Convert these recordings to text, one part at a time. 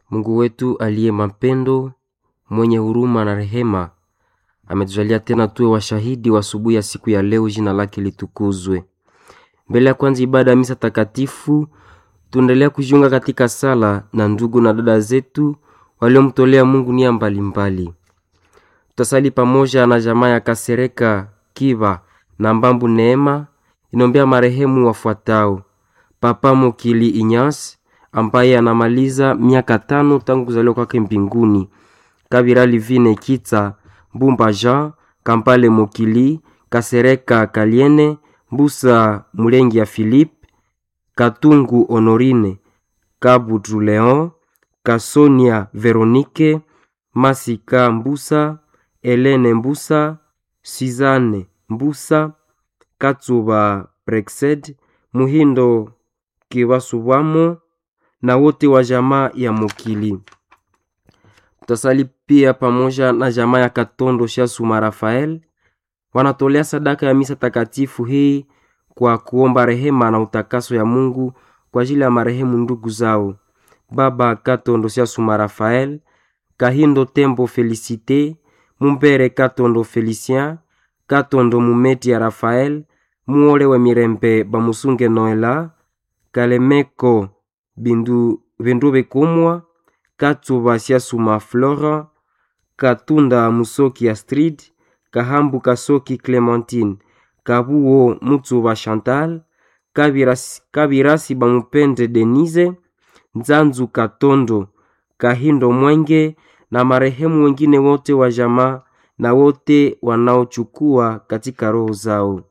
Mungu wetu aliye mapendo, mwenye huruma na rehema, ametujalia tena tuwe washahidi wa asubuhi ya siku ya leo. Jina lake litukuzwe. Mbele ya kwanza ibada ya misa takatifu, tuendelea kujiunga katika sala na ndugu na dada zetu waliomtolea Mungu nia mbalimbali. Tutasali pamoja na jamaa ya Kasereka Kiva na Mbambu Neema inombea marehemu wafuatao: Papa Mokili Inyas ambaye anamaliza miaka tano tangu kuzaliwa kwake mbinguni, Kabira Livine Kitsa Mbumba Jean Kampale Mokili Kasereka Kaliene Mbusa Mulengi ya Philippe Katungu Honorine Kabutu Leon Kasonia Veronique Masika Mbusa Elene Mbusa Suzanne Mbusa Katsuba Brexed Muhindo Kiwasubwamo na wote wa jamaa ya Mokili. Tutasali pia pamoja na jamaa ya Katondo Shasuma Rafael, wanatolea sadaka ya misa takatifu hii kwa kuomba rehema na utakaso ya Mungu kwa ajili ya marehemu ndugu zao Baba Katondo Shasuma Rafael, Kahindo Tembo Felicite, Mumbere Katondo Felicien, Katondo Mumeti ya Rafael, Muole wa Mirembe Bamusunge Noela, Kalemeko Bindu Bindube Kumwa, Katsuba Siasuma Flora, Katunda Musoki Astrid, Kahambu Kasoki Clementine, Kabuo Mutsuba Chantal, Kabirasi, Kabirasi Bamupende Denise, Nzanzu Katondo, Kahindo Mwenge na marehemu wengine wote wa jamaa na wote wanaochukua katika roho zao.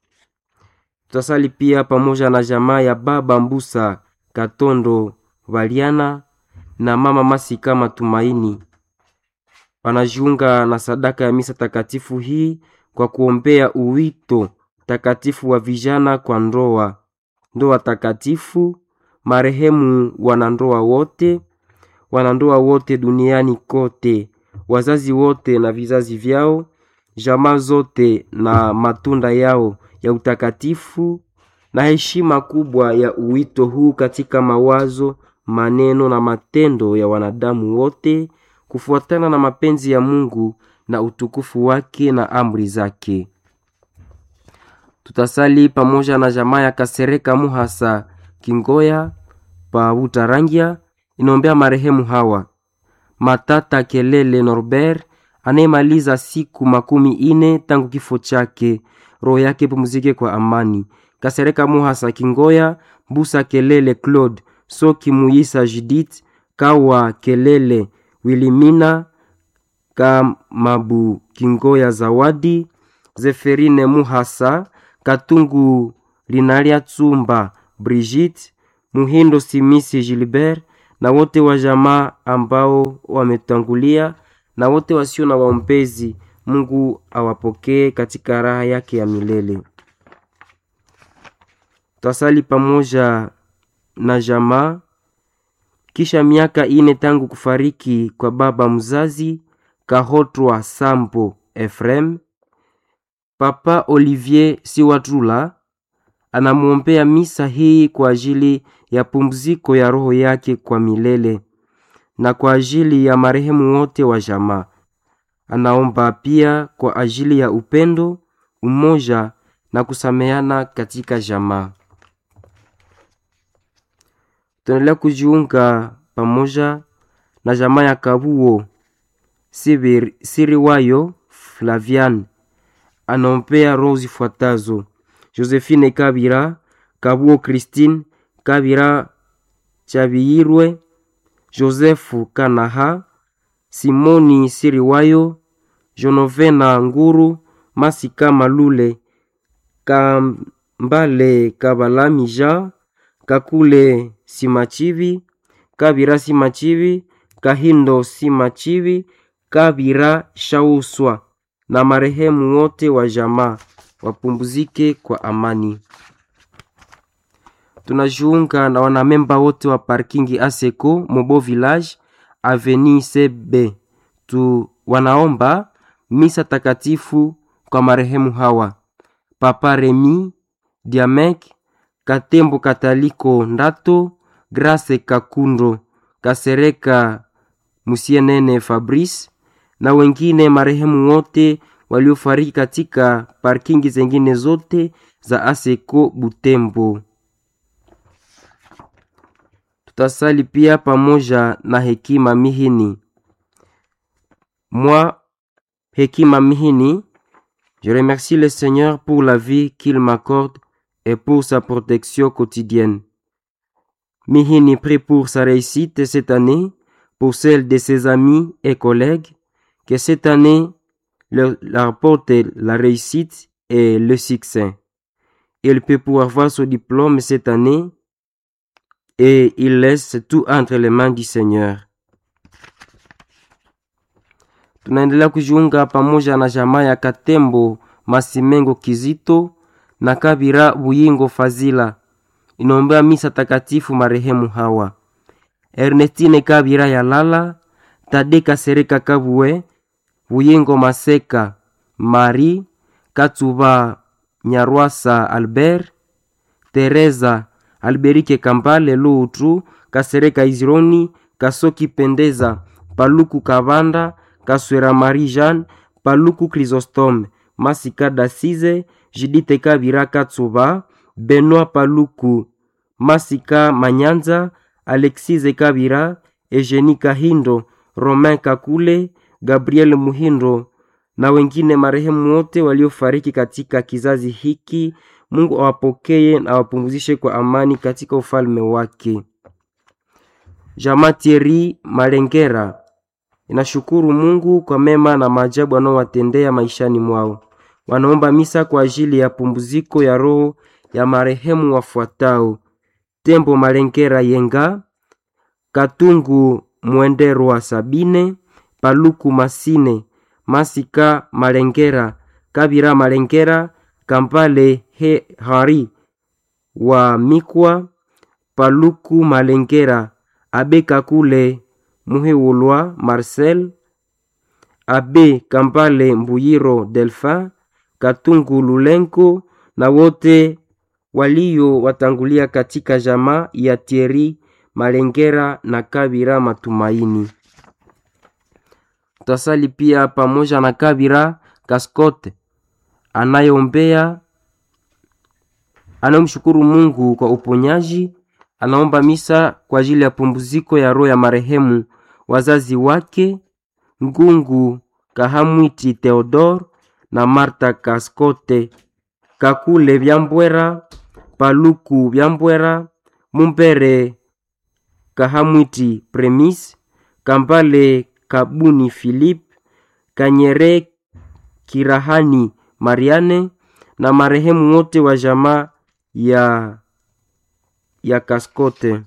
Tutasali pia pamoja na jamaa ya baba Mbusa Katondo Valiana na mama Masika Matumaini, wanajiunga na sadaka ya misa takatifu hii kwa kuombea uwito takatifu wa vijana kwa ndoa, ndoa takatifu, marehemu wanandoa wote, wanandoa wote duniani kote, wazazi wote na vizazi vyao, jamaa zote na matunda yao ya utakatifu na heshima kubwa ya uwito huu katika mawazo, maneno na matendo ya wanadamu wote kufuatana na mapenzi ya Mungu na utukufu wake na amri zake. Tutasali pamoja na jamaa ya Kasereka Muhasa Kingoya pa Utarangia inaombea marehemu hawa Matata Kelele Norbert anayemaliza siku makumi ine tangu kifo chake, roho yake pumzike kwa amani. Kasereka Muhasa Kingoya, Mbusa Kelele Claude, Soki Muyisa Judith, Kawa Kelele Wilimina, Kamabu Kingoya Zawadi, Zeferine Muhasa, Katungu Linalia Tsumba Brigitte, Muhindo Simisi Gilbert na wote wa jamaa ambao wametangulia na wote wasio na waombezi. Mungu awapokee katika raha yake ya milele. Twasali pamoja na jamaa kisha miaka ine tangu kufariki kwa baba mzazi Kahotwa Sambo Efrem, Papa Olivier Siwatula anamwombea misa hii kwa ajili ya pumziko ya roho yake kwa milele na kwa ajili ya marehemu wote wa jamaa. Anaomba pia kwa ajili ya upendo, umoja na kusameana katika jamaa. Tunaendelea kujiunga pamoja na jamaa ya Kabuo Sibir, Siriwayo Flavian anaombea roho zifuatazo: Josephine Kabira, Kabuo Christine Kabira Chabiyirwe, Josefu Kanaha, Simoni Siriwayo, Jonovena Nguru, Masika Malule, Kambale Kabalamija, Kakule Simachivi, Kabira Simachivi, Kahindo Simachivi, Kabira Shauswa na marehemu wote wa jamaa wapumzike kwa amani. Tunajiunga na wanamemba wote wa parkingi Aseko Mobo Village Avenue CB tu wanaomba misa takatifu kwa marehemu hawa: Papa Remi Diamek Katembo Kataliko Ndato Grace Kakundo Kasereka Musienene Fabrice na wengine marehemu wote waliofariki katika parkingi zengine zote za Aseko Butembo. Tutasali pia pamoja na Hekima Mihini. Moi, Hekima Mihini, je remercie le Seigneur pour la vie qu'il m'accorde et pour sa protection quotidienne. Mihini prie pour sa réussite cette année, pour celle de ses amis et collègues, que cette année leur, leur apporte la réussite et le succès. Il peut pouvoir avoir son diplôme cette année et il laisse tout entre les mains du Seigneur. Tunaendelea kujiunga pamoja na jamaa ya Katembo Masimengo Kizito na Kabira Buyingo Fazila inaombea misa takatifu marehemu hawa Ernestine Kabira Yalala, Tade Kasereka Kabue, Buyingo Maseka, Mari Katsuba Nyarwasa Albert, Teresa Alberike Kambale Luutru, Kasereka Izironi, Kasoki Pendeza, Paluku Kabanda, Kaswera Marie Jeanne, Paluku Chrysostome, Masika Dasize, Jidite Kabira Katsuba, Benoit Paluku, Masika Manyanza, Alexise Kabira, Eugenie Kahindo, Romain Kakule, Gabriel Muhindo na wengine marehemu wote waliofariki katika kizazi hiki. Mungu awapokee na awapumzishe kwa amani katika ufalme wake. Jamaa Thierry Malengera inashukuru Mungu kwa mema na maajabu anaowatendea maishani mwao. Wanaomba misa kwa ajili ya pumziko ya roho ya marehemu wafuatao: Tembo Malengera Yenga, Katungu Mwenderwa Sabine, Paluku Masine, Masika Malengera, Kabira Malengera, Kampale He Hari wa Mikwa, Paluku Malengera, Abe Kakule Muhewulwa Marcel, Abe Kampale Mbuyiro Delphin, Katungu Lulenko na wote walio watangulia katika jamaa ya Thierry Malengera na Kabira Matumaini. Tutasali pia pamoja na Kabira Kaskote anayeombea anayemshukuru Mungu kwa uponyaji. Anaomba misa kwa ajili ya pumziko ya roho ya marehemu wazazi wake Ngungu Kahamwiti Theodore na Marta Kaskote Kakule Byambwera Paluku Byambwera Mumbere Kahamwiti Premis Kambale Kabuni Philip Kanyere Kirahani Mariane na marehemu wote wa jamaa ya ya Kaskote.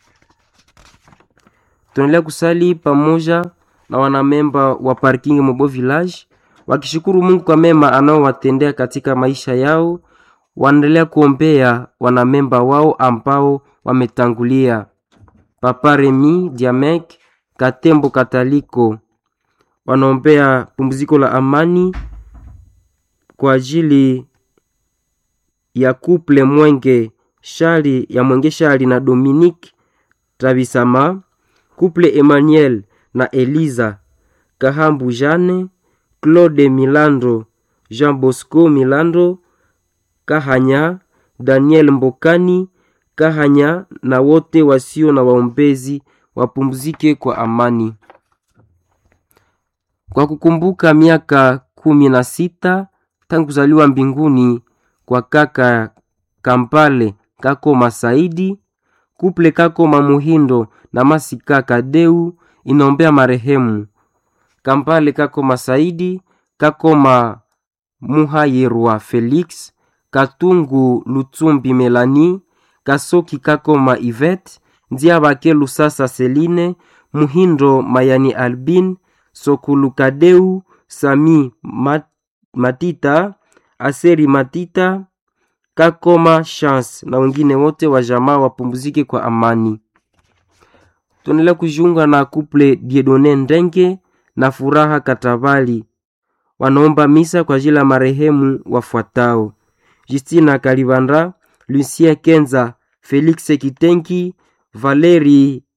Tunaendelea kusali pamoja na wanamemba wa parking Mobo Village wakishukuru Mungu kwa mema anaowatendea katika maisha yao. Wanaendelea kuombea wanamemba wao ambao wametangulia: Papa Remi Diamek Katembo Kataliko, wanaombea pumziko la amani kwa ajili ya kuple Mwenge Shali ya Mwenge Shali na Dominique Tabisama, kuple Emmanuel na Eliza Kahambu Jane, Claude Milando, Jean Bosco Milando Kahanya, Daniel Mbokani Kahanya na wote wasio na waombezi wapumzike kwa amani. Kwa kukumbuka miaka kumi na sita tangu kuzaliwa mbinguni kwa kaka Kampale Kakoma Saidi, kuple Kakoma Muhindo na Masika Kadeu inaombea marehemu Kampale Kakoma Saidi, Kakoma Muhayerwa Felix, Katungu Lutsumbi Melani, Kasoki Kakoma Ivet, Ndiabake Lusasa Seline, Muhindo Mayani Albin, Sokulu Kadeu, Sami Mat Matita, Aseri Matita, Kakoma Chance na wengine wote wa jamaa wapumzike kwa amani. Tunaendelea kujiunga na kuple Diedone Ndenge na Furaha Katabali, wanaomba misa kwa ajili ya marehemu wafuatao: Justina Kalibanda, Lucien Kenza, Felix Kitenki, Valeri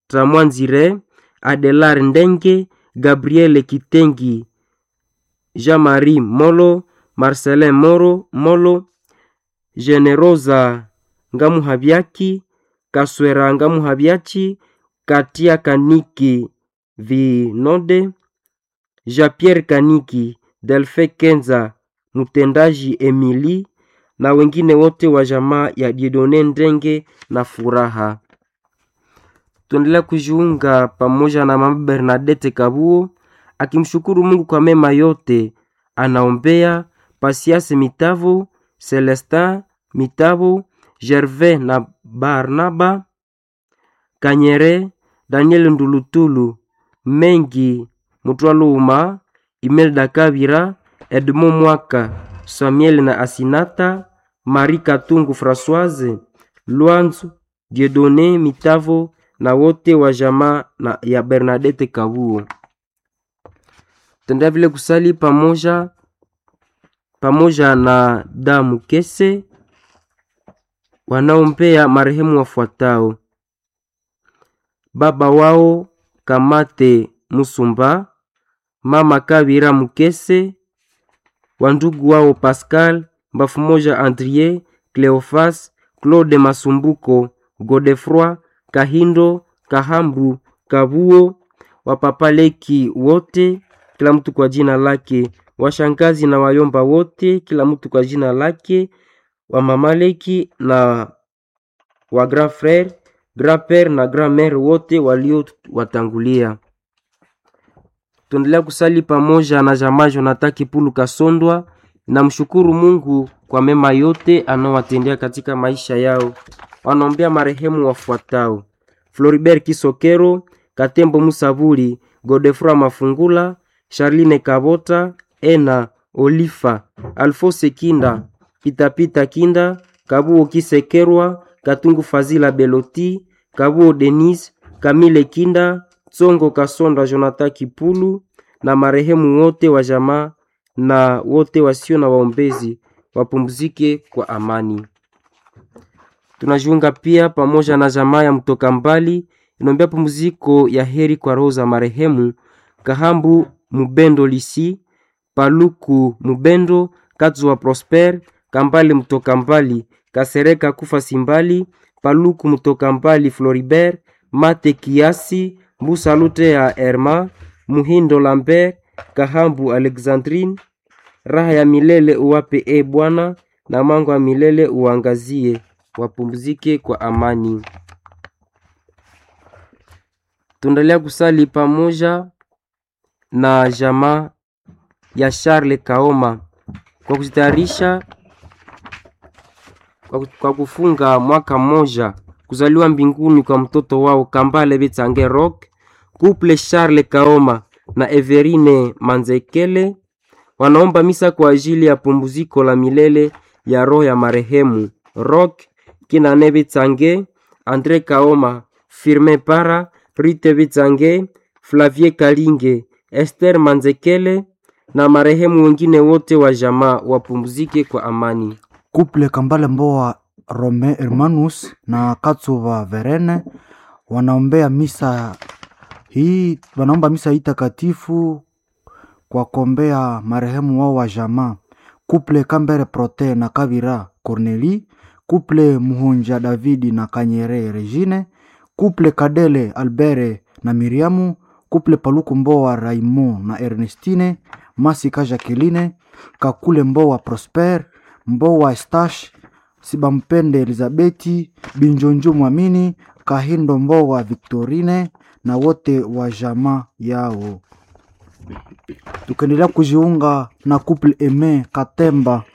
Tramwanzire, Adelar Ndenge, Gabriel Kitengi, Jean-Marie Molo, Marcelin Moro Molo, Generosa Ngamuhabyaki, Kaswera Ngamuhabyachi, Katia Kaniki Vinode, Jean-Pierre Kaniki, Delfe Kenza, mtendaji Emili na wengine wote wa jamaa ya Diedone Ndenge na Furaha. Tuendelea kujiunga pamoja na mama Bernadette Kabuo akimshukuru Mungu kwa mema yote. Anaombea Pasiase Mitavo, Celestin Mitavo, Gervais na Barnaba Kanyere, Daniel Ndulutulu, Mengi Mutwaluma, Imelda Kabira, Edmond Mwaka, Samuel na Asinata, Marie Katungu Françoise, Lwanzu, Dieudonné Mitavo na wote wa jamaa na ya Bernadette Kabuo. Tenda vile kusali pamoja pamoja na damu kese wanaompea marehemu wafuatao: baba wao Kamate Musumba, mama Kabira Mukese, wandugu wao Pascal Mbafu moja, Andrie Cleofas, Claude Masumbuko, Godefroi Kahindo, Kahambu, Kabuo, wapapaleki wote, kila mtu kwa jina lake, washangazi na wayomba wote, kila mtu kwa jina lake, wamamaleki na wa grand frere, grand pere na grand mère wote walio watangulia. Tuendelea kusali pamoja na jamaa Jonathan Kipulu Kasondwa na mshukuru Mungu kwa mema yote anaowatendea katika maisha yao. Wanaombea marehemu wafuatao: Floribert Kisokero, Katembo Musabuli, Godefroy Mafungula, Charline Kabota, Ena Olifa, Alfose Kinda, Pitapita Kinda, Kabuo Kisekerwa, Katungu Fazila Beloti, Kabuo Denis, Kamile Kinda, Tsongo Kasonda, Jonathan Kipulu na marehemu wote wa jamaa na wote wasio na waombezi wapumzike kwa amani. Tunajiunga pia pamoja na jamaa ya mtoka mbali inaombea pumziko ya heri kwa roho za marehemu Kahambu Mubendo Lisi, Paluku Mubendo, Katzuwa Prosper, Kambale mtoka mbali, Kasereka Kufa Simbali, Paluku mtoka mbali, Floribert, Mate Kiasi, Mbusa Lute ya Herma, Muhindo Lambert, Kahambu Alexandrine, raha ya milele uwape e Bwana, na mango ya milele uangazie, wapumzike kwa amani. Tuendelea kusali pamoja na jamaa ya Charles Kaoma kwa kujitayarisha kwa, kwa kufunga mwaka mmoja kuzaliwa mbinguni kwa mtoto wao Kambale Bitsange Rock, couple Charles Kaoma na Everine Manzekele wanaomba misa kwa ajili ya pumziko la milele ya roho ya marehemu Rock Kinane Bitsange, Andre Kaoma, Firmin Para, Rite Bitsange, Flavie Kalinge, Esther Manzekele na marehemu wengine wote wa jamaa wapumzike kwa amani. Kuple Kambale Mboa Rome Hermanus na Katsuva Verene wanaombea misa hii, wanaomba misa hii takatifu kwa kuombea marehemu wao wa jamaa. Kuple Kambere Prote na Kavira Corneli, kuple Muhunja Davidi na Kanyere Regine, kuple Kadele Albere na Miriamu, kuple Paluku Mboa Raimo na Ernestine, Masika Jacqueline, Kakule Mboa Prosper, Mboa Estache, Sibampende Elizabeti, Binjonjo Mwamini, Kahindo Mboa Victorine na wote wa jamaa yao. Tukaendelea kujiunga na couple Eme Katemba